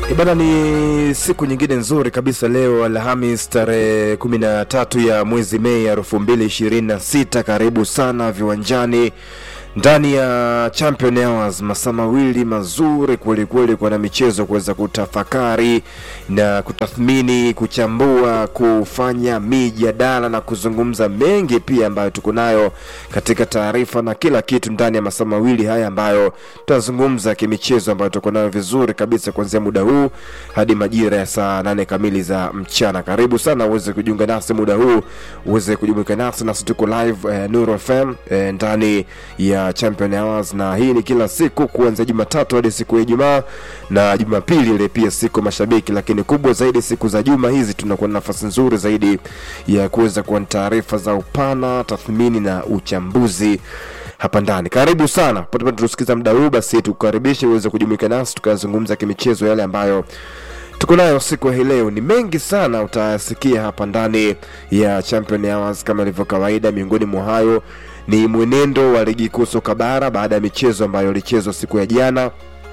E bana, ni siku nyingine nzuri kabisa leo Alhamis tarehe 13 ya mwezi Mei elfu mbili ishirini na sita. Karibu sana viwanjani ndani ya Champion Hours, masaa mawili mazuri kweli kweli kwa na michezo kuweza kutafakari na kutathmini, kuchambua, kufanya mijadala na kuzungumza mengi pia ambayo tuko nayo katika taarifa na kila kitu ndani ya masaa mawili haya ambayo tutazungumza kimichezo ambayo tuko nayo vizuri kabisa kuanzia muda huu hadi majira ya saa nane kamili za mchana. Karibu sana uweze kujiunga nasi muda huu, uweze kujumuika nasi nasi, tuko live eh, Nuru FM eh, ndani ya Champion Hours, na hii ni kila siku kuanzia Jumatatu hadi siku ya Ijumaa na Jumapili ile pia siku mashabiki, lakini kubwa zaidi siku za juma hizi tunakuwa na nafasi nzuri zaidi ya kuweza kuwa na taarifa za upana, tathmini na uchambuzi hapa ndani. Karibu sana pote pale tusikiza muda huu, basi tukukaribishe uweze kujumuika nasi tukazungumza kimichezo yale ambayo tuko nayo siku ya hii leo. Ni mengi sana utayasikia hapa ndani ya Champion Hours kama ilivyo kawaida. Miongoni mwa hayo ni mwenendo wa ligi kuu soka bara baada ya michezo ambayo ilichezwa siku ya jana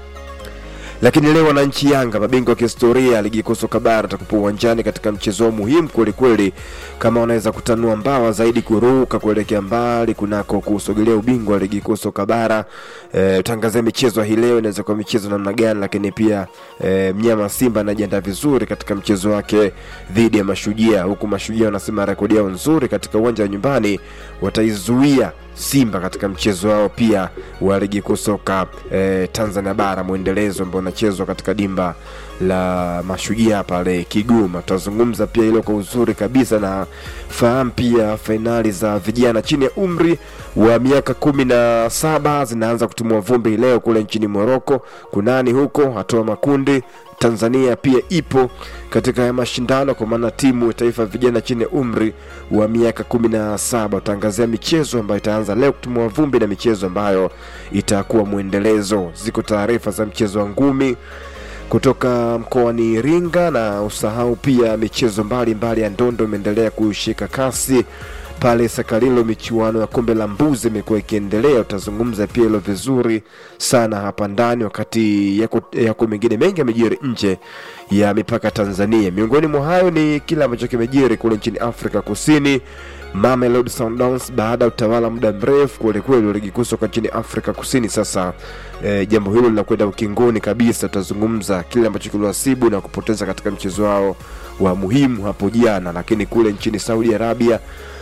lakini leo wananchi Yanga, mabingwa wa kihistoria ya ligi kuu soka bara, atakupa uwanjani katika mchezo wao muhimu kwelikweli, kama wanaweza kutanua mbawa zaidi, kuruka kuelekea mbali kunako kusogelea ubingwa wa ligi kuu soka bara. E, utangazia michezo hii leo inaweza kuwa michezo namna gani, lakini pia e, mnyama Simba anajiandaa vizuri katika mchezo wake dhidi ya Mashujaa, huku Mashujaa wanasema rekodi yao nzuri katika uwanja wa nyumbani wataizuia Simba katika mchezo wao pia wa ligi kuu soka eh, Tanzania bara mwendelezo ambao unachezwa katika dimba la Mashujaa pale Kigoma. Tutazungumza pia hilo kwa uzuri kabisa na fahamu pia fainali za vijana chini ya umri wa miaka kumi na saba zinaanza kutumua vumbi leo kule nchini Moroko. Kunani huko hatua makundi Tanzania pia ipo katika haya mashindano kwa maana timu ya taifa vijana chini ya umri wa miaka kumi na saba. Utaangazia michezo ambayo itaanza leo kutumua vumbi na michezo ambayo itakuwa mwendelezo. Ziko taarifa za mchezo wa ngumi kutoka mkoani Iringa, na usahau pia michezo mbalimbali ya ndondo imeendelea kushika kasi pale Sakalilo. Michuano ya kombe la mbuzi imekuwa ikiendelea, utazungumza pia hilo vizuri sana hapa ndani, wakati yako, yako mengine mengi yamejiri nje ya mipaka Tanzania. Miongoni mwa hayo ni kile ambacho kimejiri kule nchini Afrika Kusini. Mamelodi Sundowns baada ya utawala muda mrefu kwelikweli wa ligi kuu soka nchini Afrika Kusini, sasa e, jambo hilo linakwenda ukingoni kabisa. Tutazungumza kile ambacho kiliwasibu na kupoteza katika mchezo wao wa muhimu hapo jana, lakini kule nchini Saudi Arabia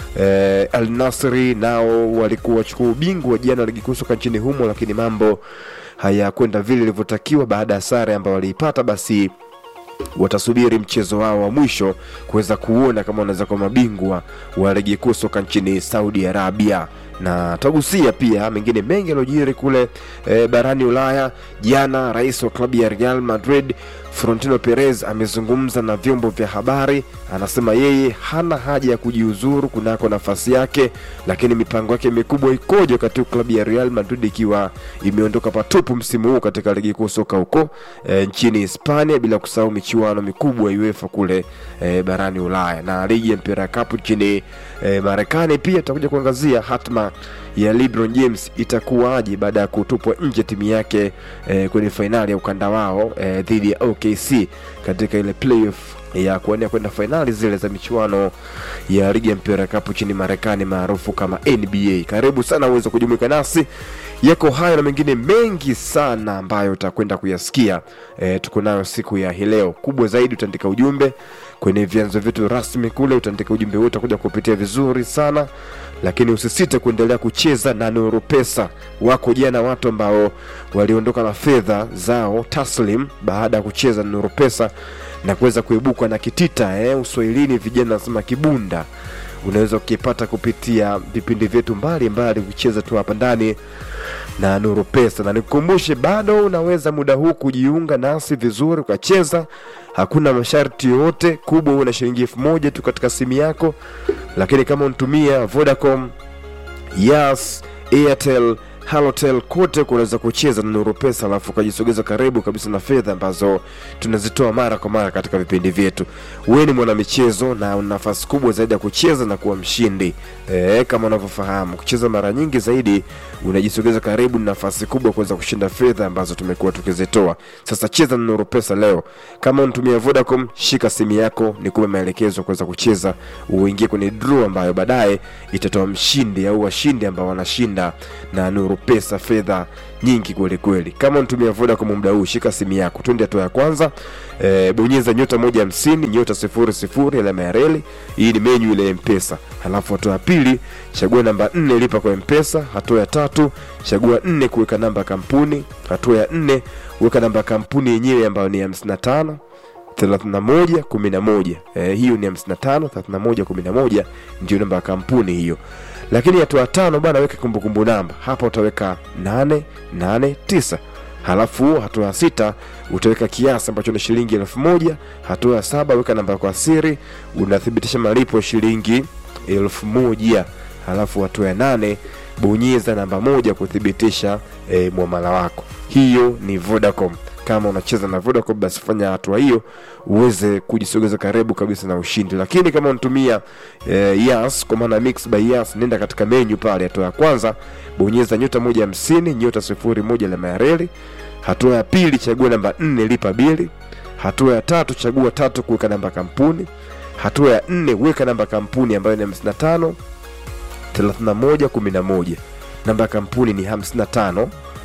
Eh, Al Nasri nao walikuwa wachukua ubingwa wa jana ligi kuu soka nchini humo, lakini mambo hayakwenda vile ilivyotakiwa baada ya sare ambayo waliipata. Basi watasubiri mchezo wao wa mwisho kuweza kuona kama wanaweza kuwa mabingwa wa ligi kuu soka nchini Saudi Arabia na tutagusia pia mengine mengi yaliyojiri kule e, barani Ulaya. Jana rais wa klabu ya Real Madrid Florentino Perez amezungumza na vyombo vya habari, anasema yeye hana haja ya kujiuzuru kunako nafasi yake, lakini mipango yake mikubwa ikoje wakati klabu ya Real Madrid ikiwa imeondoka patupu msimu huu katika ligi kuu soka huko e, nchini Hispania, bila kusahau michuano mikubwa ya UEFA kule e, barani Ulaya na ligi ya mpira ya kapu nchini e, Marekani. Pia tutakuja kuangazia hatma ya LeBron James itakuwaje baada ya kutupwa nje timu yake eh, kwenye fainali ya ukanda wao eh, dhidi ya OKC katika ile playoff ya kuania kwenda fainali zile za michuano ya ligi ya mpira kapu nchini Marekani maarufu kama NBA. Karibu sana uweze kujumuika nasi, yako hayo na mengine mengi sana ambayo utakwenda kuyasikia. E, tuko nayo siku ya hii leo. Kubwa zaidi utaandika ujumbe kwenye vyanzo vyetu rasmi kule, utaandika ujumbe wote, utakuja kupitia vizuri sana lakini usisite kuendelea kucheza na Nuru Pesa. Wako jana watu ambao waliondoka na fedha zao taslim baada ya kucheza na Nuru Pesa na kuweza kuibuka na kitita eh, uswahilini vijana nasema kibunda. Unaweza ukipata kupitia vipindi vyetu mbalimbali kucheza tu hapa ndani na Nuru Pesa, na nikukumbushe, bado unaweza muda huu kujiunga nasi vizuri ukacheza, hakuna masharti yoyote. Kubwa una shilingi elfu moja tu katika simu yako, lakini kama unatumia Vodacom, Yas, Airtel, halotel kote kunaweza kucheza na nuru pesa alafu ukajisogeza karibu kabisa na fedha ambazo tunazitoa mara kwa mara katika vipindi vyetu wewe ni mwanamichezo na una nafasi kubwa zaidi ya kucheza na kuwa mshindi e, kama unavyofahamu kucheza mara nyingi zaidi unajisogeza karibu na nafasi kubwa kuweza kushinda fedha ambazo tumekuwa tukizitoa sasa cheza na nuru pesa leo kama unatumia vodacom shika simu yako nikupe maelekezo ya kuweza kucheza uingie kwenye draw ambayo baadaye itatoa mshindi au washindi ambao wanashinda na nuru pesa fedha nyingi kweli kweli kama unatumia vodacom muda huu shika simu yako twende hatua ya kwanza e, bonyeza nyota moja hamsini nyota sifuri sifuri alama ya reli hii ni menyu ile ya mpesa halafu hatua ya pili chagua namba nne lipa kwa mpesa hatua ya tatu chagua nne kuweka namba ya kampuni hatua ya nne weka namba ya kampuni yenyewe ambayo ni hamsini na tano 31 11 eh, hiyo ni 55 31 11 ndio namba ya kampuni hiyo lakini hatua ya tano bwana weka kumbukumbu namba hapa utaweka 889 halafu hatua ya sita utaweka kiasi ambacho ni shilingi elfu moja hatua ya saba weka namba kwa siri unathibitisha malipo ya shilingi elfu moja halafu hatua ya nane bonyeza namba moja kuthibitisha e, mwamala wako hiyo ni vodacom kama unacheza na vodacom basi fanya hatua hiyo uweze kujisogeza karibu kabisa na ushindi lakini kama unatumia eh, yas kwa maana mix by yas nenda katika menyu pale hatua ya kwanza bonyeza nyota moja hamsini nyota sifuri moja alama ya reli hatua ya pili chagua namba nne lipa bili hatua ya tatu chagua tatu kuweka namba kampuni hatua ya nne weka namba kampuni ambayo ni 55 31 11 namba ya kampuni ni 55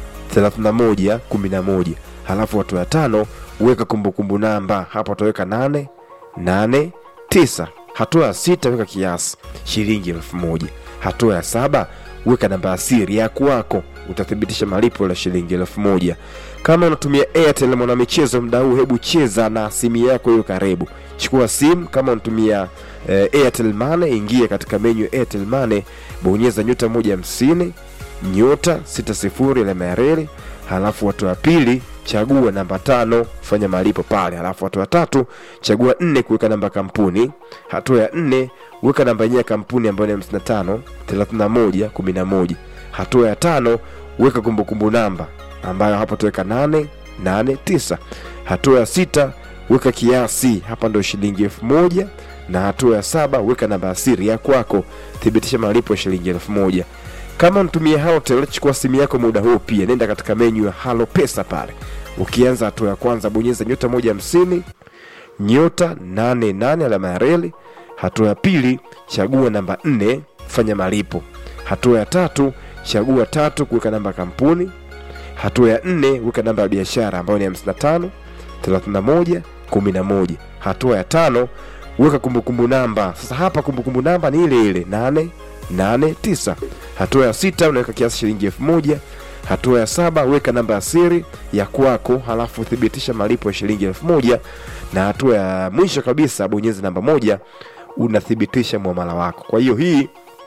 31 11 halafu hatua ya tano weka kumbukumbu namba hapa utaweka 8 8 9 hatua ya sita weka kiasi shilingi elfu moja hatua ya saba weka namba ya siri ya kwako utathibitisha malipo la shilingi elfu moja kama unatumia airtel mwanamichezo mda huu hebu cheza na simu yako hiyo karibu chukua simu kama unatumia eh, airtel mane ingia katika menyu ya airtel mane bonyeza nyota moja hamsini nyota sita sifuri alama ya reli halafu hatua ya pili chagua namba tano fanya malipo pale halafu hatua ya tatu chagua nne kuweka namba kampuni hatua ya nne weka namba yenyewe ya kampuni ambayo ni 55 31 11 hatua ya tano weka kumbukumbu namba ambayo hapa tuweka 8 8 9 hatua ya sita weka kiasi hapa ndo shilingi elfu moja na hatua ya saba weka namba ya siri ya kwako thibitisha malipo ya shilingi elfu moja kama unatumia Halotel, chukua simu yako muda huu pia, nenda katika menyu ya Halo Pesa pale. Ukianza hatua ya kwanza, bonyeza nyota moja hamsini nyota nane nane alama ya reli. Hatua ya pili, chagua namba nne, fanya malipo. Hatua ya tatu, chagua tatu, kuweka namba ya kampuni. Hatua ya nne, weka namba ya biashara ambayo ni 55 31 11. Hatua ya tano, weka kumbukumbu namba. Sasa hapa kumbukumbu namba ni ile ile nane nane tisa. Hatua ya sita unaweka kiasi shilingi elfu moja. Hatua ya saba weka namba ya siri ya kwako, halafu thibitisha malipo ya shilingi elfu moja, na hatua ya mwisho kabisa bonyeza namba moja, unathibitisha muamala wako. Kwa hiyo hii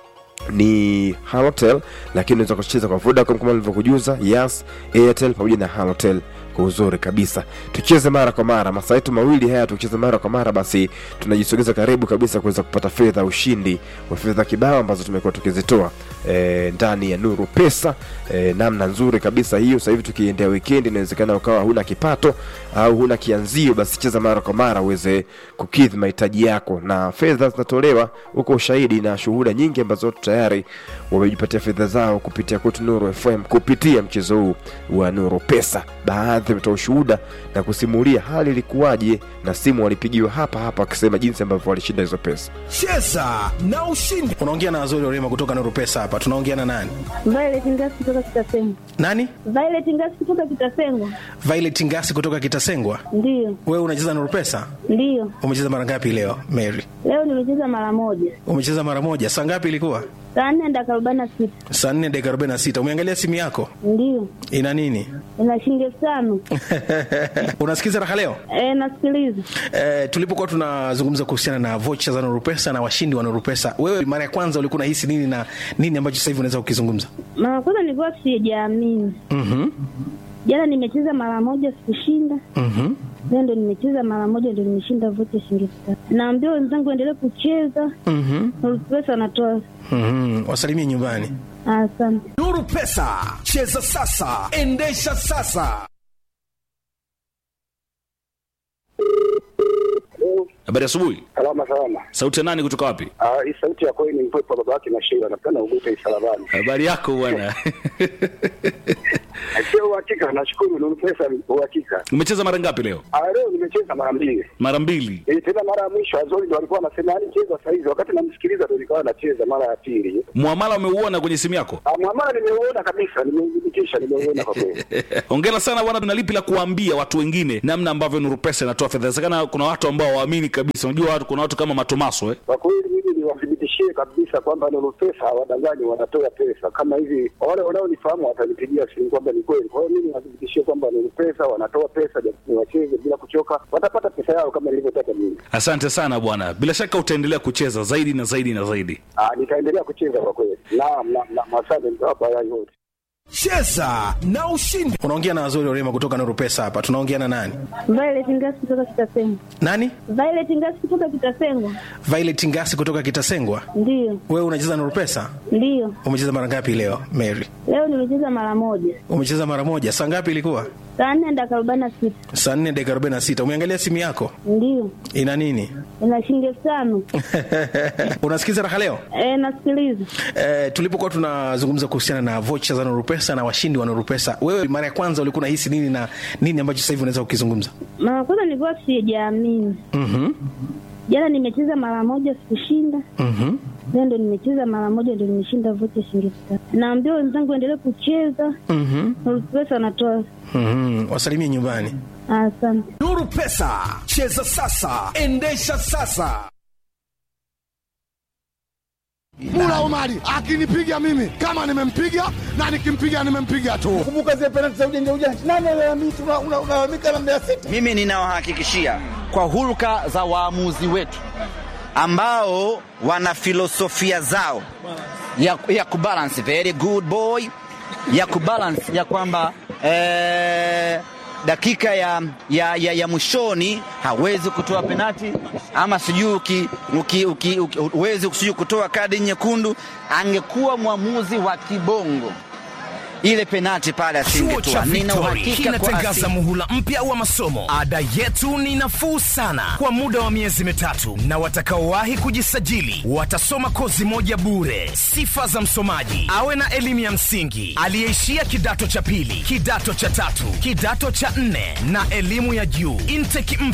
ni Halotel, lakini unaweza kucheza kwa Vodacom kama nilivyokujuza, Yas, Airtel pamoja na Halotel kwa uzuri kabisa. Tucheze mara kwa mara, masaa yetu mawili haya tukicheza mara kwa mara, basi tunajisogeza karibu kabisa kuweza kupata fedha, ushindi wa fedha kibao ambazo tumekuwa tukizitoa e, ndani ya Nuru Pesa e, namna nzuri kabisa hiyo. Sasa hivi tukiendea weekend, inawezekana ukawa huna kipato au huna kianzio, basi cheza mara kwa mara uweze kukidhi mahitaji yako, na fedha zinatolewa huko, ushahidi na shuhuda nyingi ambazo tayari wamejipatia fedha zao kupitia kwetu Nuru FM kupitia mchezo huu wa Nuru Pesa. Baadhi wametoa ushuhuda na kusimulia hali ilikuwaje, na simu walipigiwa hapa hapa wakisema jinsi ambavyo walishinda hizo pesa. cheza na ushindi unaongea na Azori Orema kutoka Nuru Pesa hapa. Tunaongea na nani? Violet Ngasi kutoka Kitasengwa. Nani? Violet Ngasi kutoka Kitasengwa. Violet Ngasi kutoka Kitasengwa. Ndiyo, Wewe unacheza Nuru Pesa? ndiyo. Umecheza mara ngapi leo Mary? Leo nimecheza mara moja, Umecheza mara moja. Saa ngapi ilikuwa? saa nne dakika arobaini na sita. Saa 4 dakika 46. Umeangalia simu yako? Ndiyo, Ina nini? ina shilingi elfu tano. Unasikiza raha leo? E, nasikiliza. Eh, tulipokuwa tunazungumza kuhusiana na vocha za Nuru Pesa na washindi wa Nuru Pesa, wewe mara ya kwanza ulikuwa unahisi nini na nini ambacho sasa hivi unaweza kukizungumza? Mara kwanza nilikuwa sijaamini. Mhm. Jana nimecheza mara moja sikushinda, Mhm. leo ndo nimecheza mara moja ndo nimeshinda vocha shilingi elfu tano. Naambia wenzangu endelee kucheza, Mhm. Nuru Pesa anatoa. Mhm. Wasalimie nyumbani. Asante. Nuru Pesa, cheza sasa, endesha sasa. Habari asubuhi. Salama salama. Sauti ya nani kutoka wapi? Ah, hii sauti ya kweli ni mpepo baba yake na Sheila napenda ugute isalabani. Habari yako bwana. Sio uhakika, nashukuru Nuru Pesa uhakika. Umecheza mara ngapi leo? Ah, leo nimecheza mara mbili. Mara mbili. Eh, tena mara ya mwisho Azori ndo alikuwa anasema yani cheza saa hizi, wakati namsikiliza ndo nikawa nacheza mara ya pili. Muamala umeuona kwenye simu yako? Ah, mwamala nimeuona kabisa, nimeudhibitisha, nimeuona kwa kweli. Hongera sana bwana, tuna lipi la kuambia watu wengine namna ambavyo Nuru Pesa inatoa fedha? Inawezekana kuna watu ambao waamini kabisa. Unajua watu, kuna watu kama Matomaso eh? Kwa kweli mimi niwathibitishie kabisa kwamba Nuru Pesa hawadanganyi, wanatoa pesa kama hivi. Wale wanaonifahamu watanipigia simu kwamba ni kweli. Kwa hiyo mimi niwathibitishie kwamba Nuru Pesa wanatoa pesa, ni wacheze bila kuchoka, watapata pesa yao kama nilivyotaka mimi. Asante sana bwana, bila shaka utaendelea kucheza zaidi na zaidi na zaidi. Ah, nitaendelea kucheza kwa kweli. Naam, naam, naam, asante, nitawapa yai yote. Cheza na ushindi. unaongea na Azori Orema kutoka Nuru Pesa hapa. Tunaongea na nani? Violet Ngasi kutoka Kitasengwa. Nani? Violet Ngasi kutoka Kitasengwa. Violet Ngasi kutoka Kitasengwa. Ndiyo, Wewe unacheza Nuru Pesa? ndiyo. Umecheza mara ngapi leo, Mary? Leo nimecheza mara moja, Umecheza mara moja. Saa ngapi ilikuwa? saa nne dakika arobaini na sita. Saa 4 dakika 46. Umeangalia simu yako? Ndiyo, Ina nini? ina shilingi elfu tano. Unasikiza raha leo? E, nasikiliza. Eh, tulipokuwa tunazungumza kuhusiana na vocha za Nuru Pesa na washindi wa Nuru Pesa, wewe mara ya kwanza ulikuwa unahisi nini na nini ambacho sasa hivi unaweza kukizungumza? Mara kwanza nilikuwa sijaamini. Mhm. Jana nimecheza mara moja sikushinda, Mhm. leo ndo nimecheza mara moja ndo nimeshinda vocha shilingi elfu tano. Naambia wenzangu endelee kucheza, Mhm. Nuru Pesa wanatoa. Mhm. Wasalimie nyumbani. Asante. Nuru Pesa, cheza sasa, endesha sasa. Mula Omari akinipiga mimi kama nimempiga na nikimpiga nimempiga tu. Kumbuka zile penalti za ujanja ujanja, nani alalamika? Unalalamika na Mbeya City. Mimi ninawahakikishia kwa hulka za waamuzi wetu ambao wana filosofia zao ya, ya kubalance very good boy ya kubalance ya kwamba eh, dakika ya, ya, ya, ya mwishoni hawezi kutoa penati ama sijui uki- uki- uki- uki- huwezi sijui kutoa kadi nyekundu. Angekuwa mwamuzi wa kibongo ile penati pale Chuo cha asingetoa. Nina Victory uhakika kwa kinatangaza asi- muhula mpya wa masomo. Ada yetu ni nafuu sana kwa muda wa miezi mitatu, na watakaowahi kujisajili watasoma kozi moja bure. Sifa za msomaji: awe na elimu ya msingi, aliyeishia kidato cha pili, kidato cha tatu, kidato cha nne na elimu ya juu. Intake